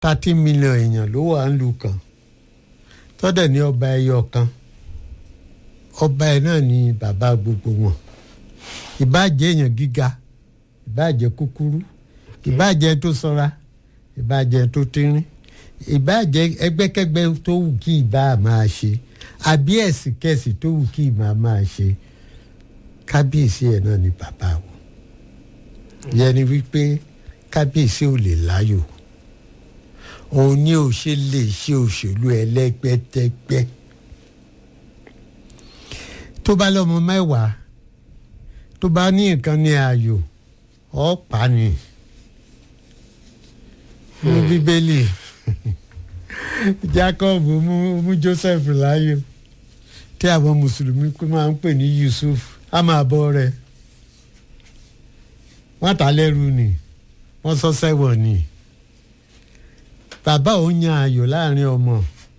thirty million èèyàn ló wà ń lu kan tọ́dẹ̀ ní ọba ẹyọ kan ọba ẹ náà ní bàbá gbogbo wọn ìbáàjẹ́ èèyàn gíga ìbáàjẹ́ kúkúrú ìbáàjẹ́ tó sanra ìbáàjẹ́ tó tínrín ìbáàjẹ́ ẹgbẹ́kẹ́gbẹ́ tó wù kí ìbá máa ṣe àbí ẹ̀sìn kẹ̀sìn tó wù kí ìbá máa ṣe kábíyèsí ẹ̀ náà ní bàbá wọn yẹn ni wípé kábíyèsí ò lè láyò òun ni ò ṣe lè ṣe òṣèlú ẹlẹ́gbẹ́tẹ́gbẹ́ tó bá lọ́mọ mẹ́wàá tó bá ní nǹkan ní ayò ọ̀pá ni ní bíbélì Jacob mú mú Joseph láyò tí àwọn mùsùlùmí máa ń pè ní Yusuf á máa bọ́ rẹ̀ wọ́n ta lẹ́rù ni wọ́n sọ sẹ́wọ̀n ni bàbá ò yan ayò láàrin ọmọ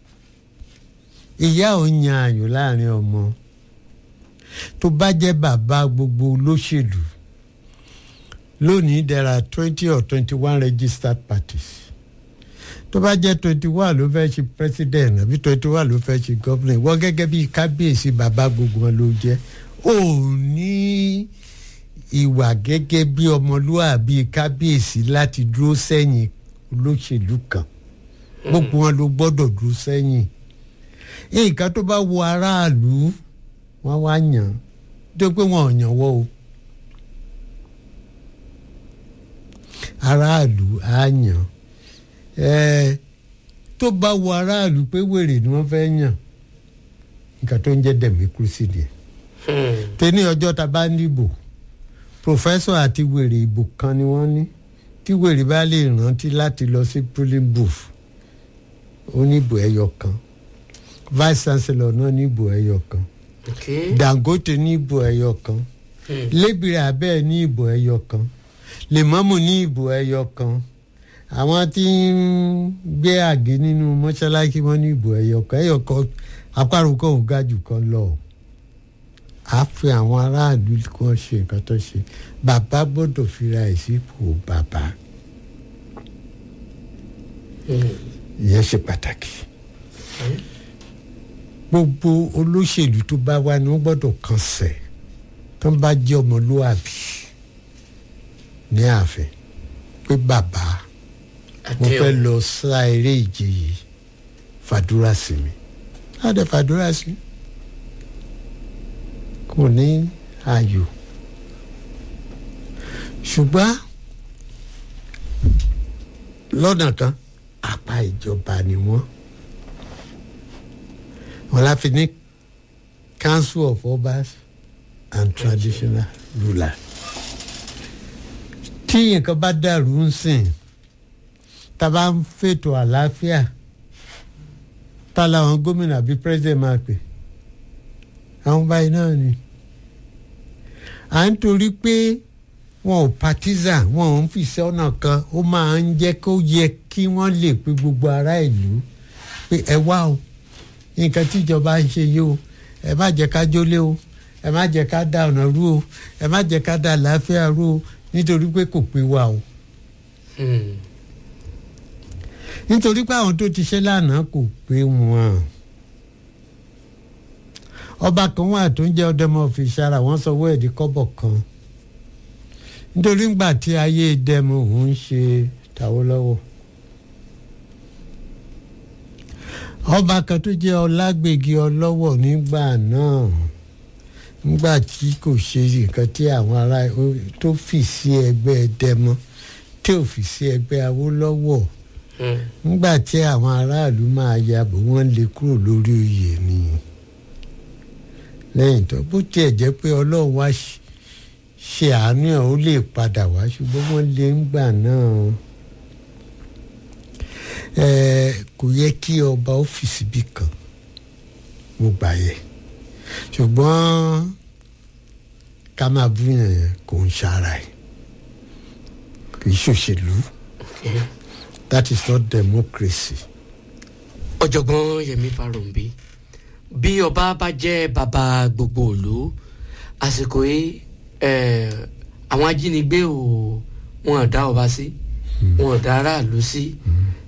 ìyá ò yan ayò láàrin ọmọ tó bá jẹ́ bàbá gbogbo olóṣèlú lónìí there are twenty or twenty one registered parties tó bá jẹ́ twenty one ló fẹ́ ṣe president àbí twenty one ló fẹ́ ṣe governor wọ́n gẹ́gẹ́ bí kábíyèsí bàbá gbogbo wọn ló jẹ́ ò ní ìwà gẹ́gẹ́ bí ọmọlúwàbí kábíyèsí láti dúró sẹ́yìn olóṣèlú kan gbogbo wọn ló gbọ́dọ̀ dúró sẹ́yìn nǹkan tó bá wo aráàlú wọ́n wá yàn tó pé wọn ò yàn wọ́ o aráàlú á yàn ẹ̀ẹ́ tó bá wo aráàlú pé wèrè ni wọ́n fẹ́ yàn nǹkan tó ń jẹ́ democracy ni tẹ́ni ọjọ́ ta bá ń dìbò professor àti wèrè ìbò kan ni wọ́n ní tí wèrè bá lè rántí láti lọ sí polling booth ó ní ìbò ẹyọ kan vice chancellor náà ní ìbò ẹyọ kan dangote ní ìbò ẹyọ kan lébìrì abẹ́ ní ìbò ẹyọ kan lèmọ́mù ní ìbò ẹyọ kan àwọn tí ń gbé àgé nínú mọ́ṣáláṣí wọn ní ìbò ẹyọ kan ẹyọ kan àparò kan ò ga jù kan lọ a fi àwọn aráàlú kan ṣe nǹkan tó ṣe bàbá gbọ́dọ̀ fira ẹ̀ sípò bàbá ìyẹn ṣe pàtàkì gbogbo olóṣèlú tó bá wá ni wọ́n gbọ́dọ̀ kàn sẹ̀ tó ń bá jẹ́ ọmọlúwàbí ní ààfin pé bàbá mo fẹ́ lọ sá eré ìje yìí fàdúrà sí mi láti fàdúrà sí kò ní ayò ṣùgbọ́n lọ́nà kan apá ìjọba ni wọ́n wọ́n láfi ní council of obas and traditional rulers tí nǹkan bá dàrú ń sìn tá a bá ń fètò àlàáfíà tá làwọn gómìnà àbí president máa pè àwọn báyìí náà ni à ń torí pé wọn ò partisan wọn ò ń fìṣẹ́ ọ̀nà kan ó máa ń jẹ́ kó yẹ kí wọ́n lè pe gbogbo ará ìlú pé ẹ wá o nǹkan tíjọba ń ṣe yìí o ẹ má jẹ́ ká jólé o ẹ má jẹ́ ká da ọ̀nà rú o ẹ má jẹ́ ká da àlàáfíà rú o nítorí pé kò pé wa o. nítorí pé àwọn tó ti ṣe lánàá kò pé wọn. ọba kan wà tó ń jẹ́ ọdẹmọ òfìṣàrà wọ́n sanwó ẹ̀dí kọ́bọ̀ kan nítorí ńgbà tí ayé dẹmu òun ń ṣe tàwọn lọ́wọ́. ọba kan tó jẹ́ ọlágbègì ọlọ́wọ̀ nígbà náà nígbà tí kò ṣe nǹkan tí àwọn ará tó fì sí ẹgbẹ́ dẹmọ tí ò fi sí ẹgbẹ́ awólọ́wọ̀ nígbà tí àwọn aráàlú máa yabò wọ́n lè kúrò lórí oyè ni lẹ́yìn tó bó tiẹ̀ jẹ́ pé ọlọ́run wá ṣe àánú ẹ̀ ó lè padà wá ṣùgbọ́n wọ́n lè ń gbà náà kò yẹ kí ọba ọ́fíìsì bí kan mo gbà yẹ ṣùgbọ́n ká máa bú yẹn kò ń ṣara ẹ̀ kì í ṣòṣèlú that is not democracy. ọ̀jọ̀gbọ́n Yẹmí Farounbi bí ọba bá jẹ́ bàbá gbogbo ìlú àsìkò yìí àwọn ajínigbé ò wọn ò dá ọba sí wọn ò dá aráàlú sí